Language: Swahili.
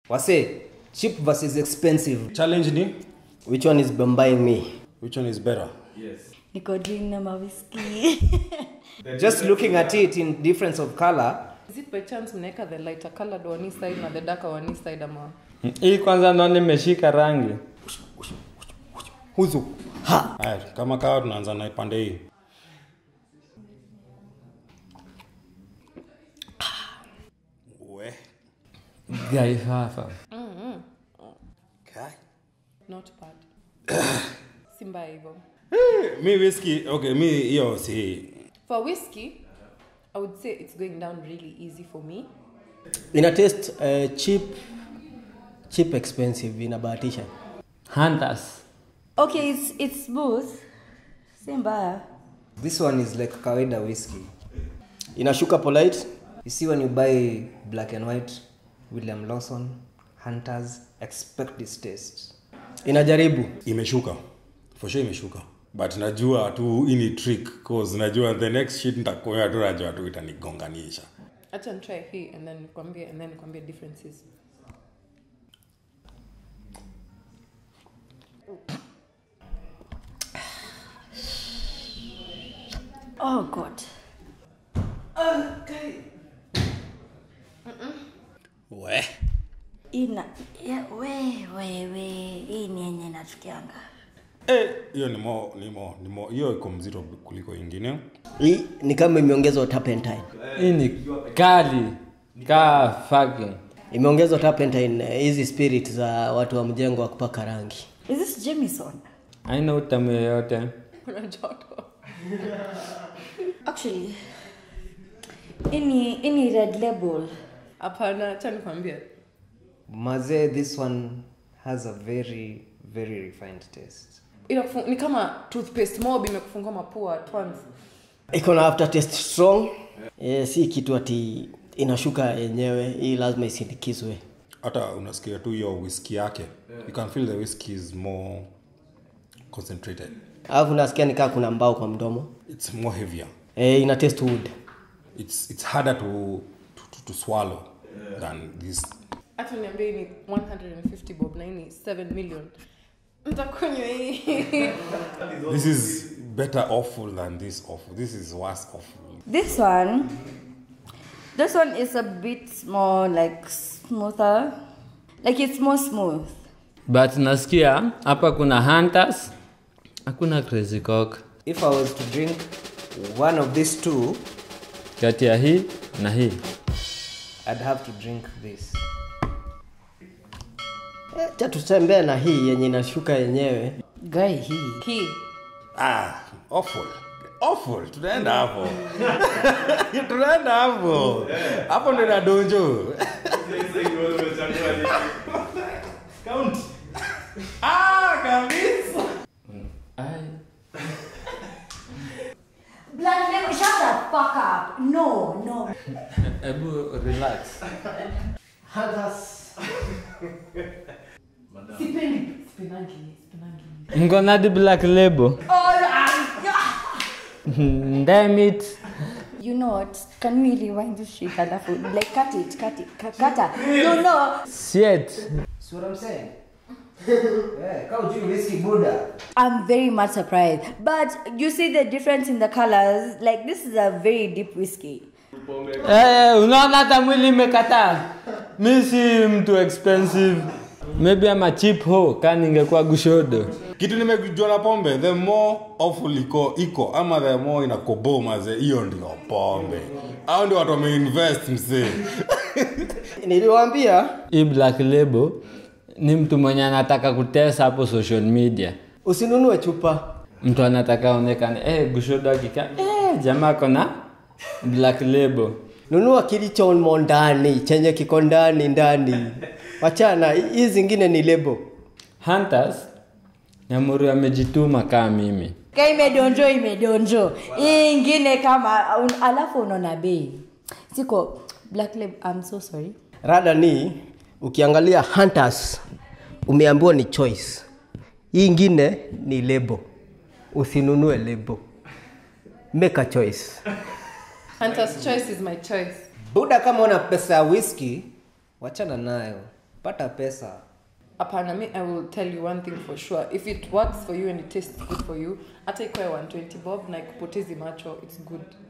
Wase, cheap versus expensive. challenge ni Which one is buying me? which one is better niko drink na mawiski Just looking at it in difference of color, Is it by chance mnaweka the lighter colored one hii side na the darker one hii side ama hii kwanza naona imeshika rangi huzu. Ha! haya kama kawa tunaanza na pande hii we gaifafa Kai. not bad si mbaya hivyo mi whisky okay mi hiyo si for whiskey i would say it's going down really easy for me Ina taste uh, cheap, cheap expensive inabahatisha. hunters okay it's, it's smooth si mbaya This one is like kawaida whiskey. Inashuka polite. You see when you buy black and white, William Lawson, Hunters, expect this taste. Inajaribu. imeshuka for sure imeshuka but najua tu hii ni trick cause najua the next shit nitakuya tu najua tu itanigonganisha acha nitry hii and then nikwambie and then nikwambie differences oh god we ina ya, we we we hii ni yenye natukianga Eh, hiyo ni mo ni mo ni mo hiyo iko mzito kuliko ingine Hii ni kama imeongezwa turpentine. hii ni kali kaa fucking Imeongezwa turpentine eh, hizi spirit za watu wa mjengo wa kupaka rangi. is this jamison haina utamu yoyote kuna joto actually ini ini red label hapana acha nikwambie Mazee, this one has a very, very refined taste. Inakufu- ni kama toothpaste mob imekufungua mapua at once Iko na aftertaste strong. Eh, si kitu ati inashuka yenyewe. Hii lazima isindikizwe. hata unasikia tu hiyo whisky yake you can feel the whisky is more concentrated Alafu nasikia nikaa kuna mbao kwa mdomo. it's more heavier Eh, ina taste wood. it's it's harder to to, to, to swallow than this hata niambie ni 150 bob na hii ni 7 million ntakunywa hii this is better awful than this awful this is worse awful this one this one is a bit more like smoother like it's more smooth but nasikia hapa kuna hunters hakuna crazy cock If I was to drink one of these two, kati ya hii na hii I'd have to drink this. Eh, cha tutembee na hii yenye inashuka yenyewe. guy hii hii ah awful awful tunaenda hapo tunaenda hapo hapo ndo inadonjo ah kabisa Blood label, shut the fuck up. No, no. hebu relax sipendi sipendangi sipendangi mkonadi black label damn it You know what? Can we rewind this shit? Alafu, like, cut it, cut it, cut, cut it. No, no. shit See what I'm saying? yeah, kau juu whiskey Buddha. I'm very much surprised. But you see the difference in the colors? Like, this is a very deep whiskey. Eh, unaona hata mwili imekataa mi si mtu expensive maybe ama cheap ho ka ningekuwa gushodo kitu nimejua na pombe the more awful iko iko ama the more inakobo maze hiyo ndio pombe au ndio watu wameinvest msee Niliwaambia hii black label ni mtu mwenye anataka kutesa hapo social media usinunue chupa. mtu anataka aonekane eh, gushodo akika eh, jamaa kona black label Nunua kilichomo ndani, chenye kiko ndani ndani. Wachana, hizi zingine ni lebo. hunters nyamuru amejituma kaa mimi Ka imedonjo imedonjo hii ingine kama un, alafu unaona bei siko black lab I'm so sorry Rada ni ukiangalia Hunters umeambiwa ni choice. Hii ingine ni lebo. Usinunue lebo. Make a choice. Hunter's choice is my choice Buda, kama una pesa ya whisky, wachana nayo. pata pesa hapana mi i will tell you one thing for sure if it works for you and it tastes good for you hata ikoe 120 bob na ikupotezi macho it's good